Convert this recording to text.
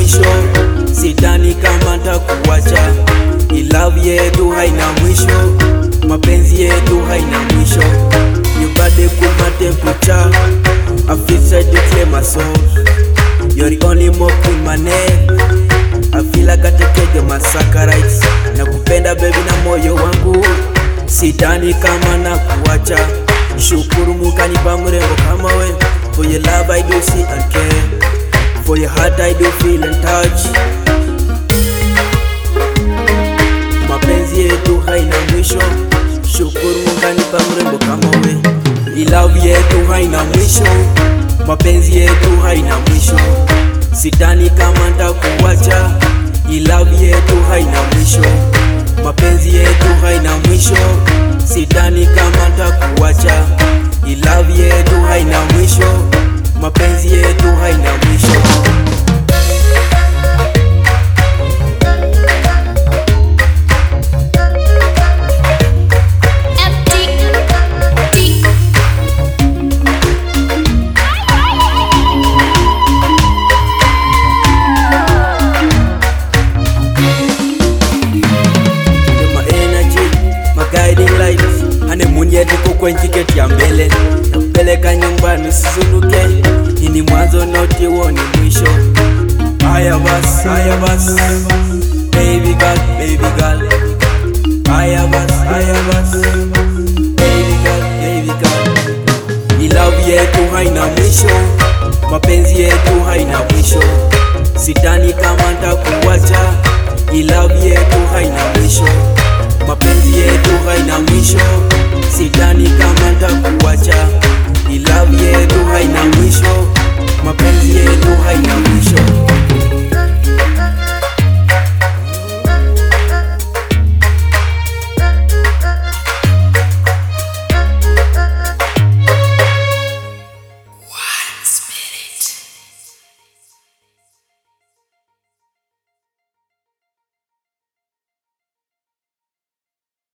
mwisho, sidhani kama ntakuwacha. Love yetu haina mwisho, mapenzi yetu haina mwisho. You got the cool my temperature, I feel try to clear my soul. You're the only more cool my neck. I feel like I take care of my saccharides. Nakupenda baby na moyo wangu, sidhani kama nakuwacha. Shukuru mukanipa mrembo kama we. For your love I do see and care. For your heart I do feel and touch. Mapenzi yetu haina mwisho. Shukuru mukanipa mrembo kama we. Love yetu haina mwisho. Mapenzi yetu haina mwisho. Sidhani kama ntakuwacha. Love yetu haina mwisho. Mapenzi yetu haina mwisho. Sidhani kama ntakuwacha. Love yetu haina mwisho. Mapenzi yetu haina mwisho. my energy, my guiding light. Honeymoon yetu kuko tiketi ya mbele, nakupeleka nyumbani usizunduke. Hii ni mwanzo noti huo ni mwisho. Haya bas, haya bas, baby girl, baby girl. Haya bas, haya bas, baby girl, baby girl. Ni love yetu haina mwisho, mapenzi yetu haina mwisho. Sidhani kama ntakuwacha, ni love yetu haina mwisho, mapenzi yetu haina mwisho. Sidhani kama ntakuwacha, ni love yetu haina mwisho, mapenzi yetu haina mwisho.